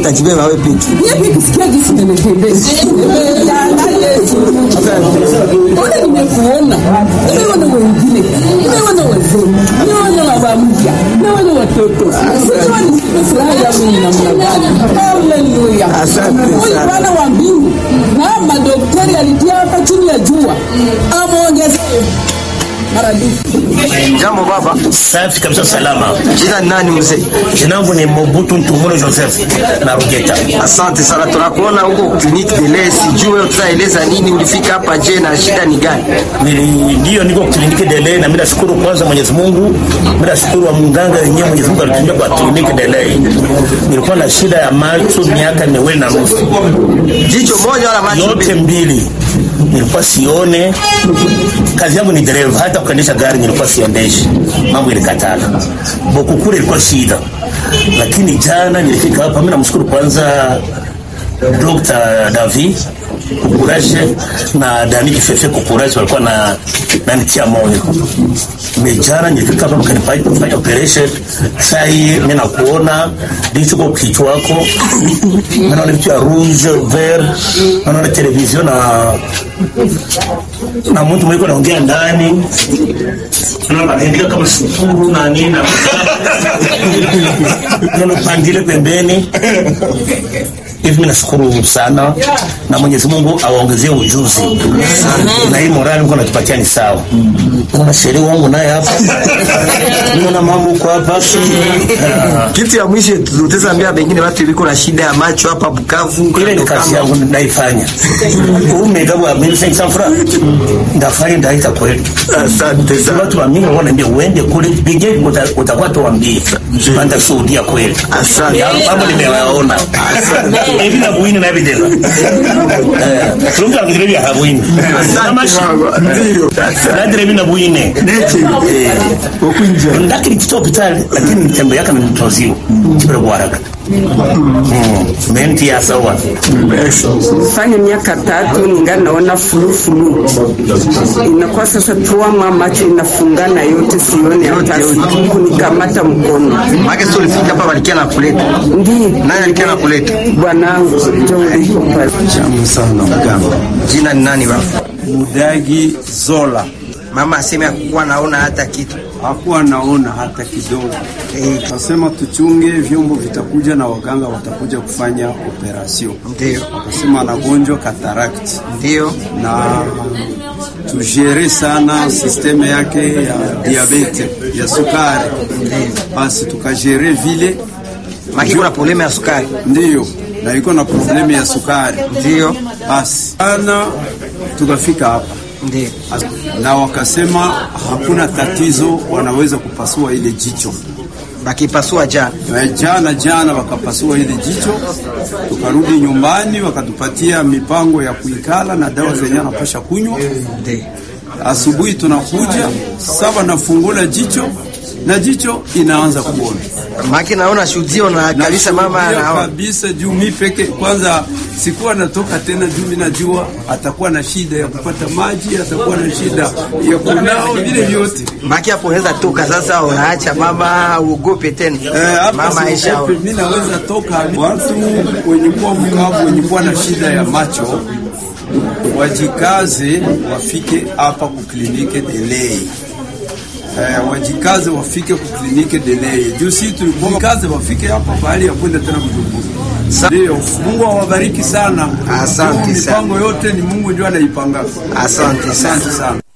utajibeba wewe peke. Mimi nikisikia gisi nimependeza. Ona nimekuona. Nimeona wengine. Nimeona wazee. Nimeona baba mpya. Nimeona watoto. Sasa ni furaha yangu ni namna gani? Haleluya. Asante Huyu sana. Bwana wa mbingu na madaktari alitia hapa chini ya jua. Amuongezee maradufu. Jambo baba. Safi kabisa, salama. Jina ni nani mzee? Jina langu ni Mobutu Ntumulo Joseph na Rugeta. Asante sana, tunakuona huko kliniki Dele. Sijui tutaeleza nini, ulifika hapa je, na shida ni gani? Nili- Ndio niko kliniki Dele na mimi nashukuru kwanza Mwenyezi Mungu. Mimi nashukuru wa mganga yenyewe Mwenyezi Mungu alitumia kwa kliniki Dele. Nilikuwa na shida ya macho miaka miwili na nusu. Jicho moja wala macho yote mbili? mbili nilikuwa sione. Kazi yangu ni dereva, hata kuendesha gari nilikuwa siondeshi, mambo ilikatala. Bokukure ilikuwa shida, lakini jana nilifika hapa. Mimi namshukuru kwanza Dr. Davi Kukurashe na Dani Kifefe Kukurashe walikuwa na nanitia moyo. Mejana nilifika hapa mkanifanya kufanya operation. Sai mimi nakuona ndicho kwa kichwa wako. Naona vitu ya rouge vert, naona television na na mtu mwiko naongea ndani. Naona anaandika kama sukuru na nini na naona pandile pembeni hivi mimi nashukuru sana na Mwenyezi Mungu awaongezee ujuzi na hii morali mko natupatia ni sawa. Kuna sheria wangu naye hapa, naona mambo huko hapa Ah, Kitu ya mwisho tutaweza wengine watu iliko na shida ya macho hapa Bukavu. ile ni kazi yangu naifanya. Umegawa wa mimi sasa fura ndafanya ndaita kweli. Asante Sasa sana. watu wa mimi wanaambia uende kule pige uta- utakuwa tuambie. Anda shuhudia kweli. Asante. Ya, Mambo nimewaona. Hivi na buini na evidence. Eh, tunga ngire vya habuini. Kama shi. Ndio. Na dire na buini. Ndakiri kito hospitali lakini mtembe yake ni mtozio. Kibere kwa haraka. Mm. Menti ya sawa. fanya miaka tatu ningali naona fulufulu, inakuwa sasa tuama macho inafungana yote, sione hata siku nikamata mkono. Maana sio ulifika hapa walikia na kuleta. Ndi Nani alikia na kuleta? bwanangu ndio ulipo pale. Jambo sana mganga. Jina ni nani baba? Mudagi Zola Mama aseme hakuwa naona hata kitu. hakuwa naona hata kidogo. Eh, Kasema tuchunge, vyombo vitakuja na waganga watakuja kufanya operasyon. Ndio. Akasema anagonjwa cataract Ndio. na tujere sana sisteme yake ya diabete ya sukari, basi tukajere vile Maki kuna problema ya sukari. ndiyo, na iko na problemu ya sukari, Ndio. basi ana tukafika hapa Ndio. na wakasema hakuna tatizo, wanaweza kupasua ile jicho. Bakipasua jana. Na Jana jana wakapasua ile jicho, tukarudi nyumbani, wakatupatia mipango ya kuikala na dawa zenye anapasha kunywa. Ndio. Asubuhi tunakuja saba, nafungula jicho na jicho inaanza kuona Maki naona shuhudio na kabisa mama Nashuhudia anaona. kabisa juu mi peke kwanza sikuwa natoka tena, juu mi najua atakuwa na shida ya kupata maji, atakuwa na shida ya kunao, vile vyote Maki hapo unaweza toka sasa, unaacha mama uogope tena. Eh, hapa Mama Aisha. siogope, mi naweza toka. Watu wenye kuwa mkavu, wenye kuwa na shida ya macho wajikaze, wafike hapa kuklinike Delei. Eh, wajikaze wafike kuklinike Delei juu si tulikuwa kaze, wafike hapa pahali ya kwenda tena Bujumbura. Ndio, Mungu awabariki sana. Asante Juu sana. Mipango yote ni Mungu ndio anaipanga. Asante sana. Asante sana.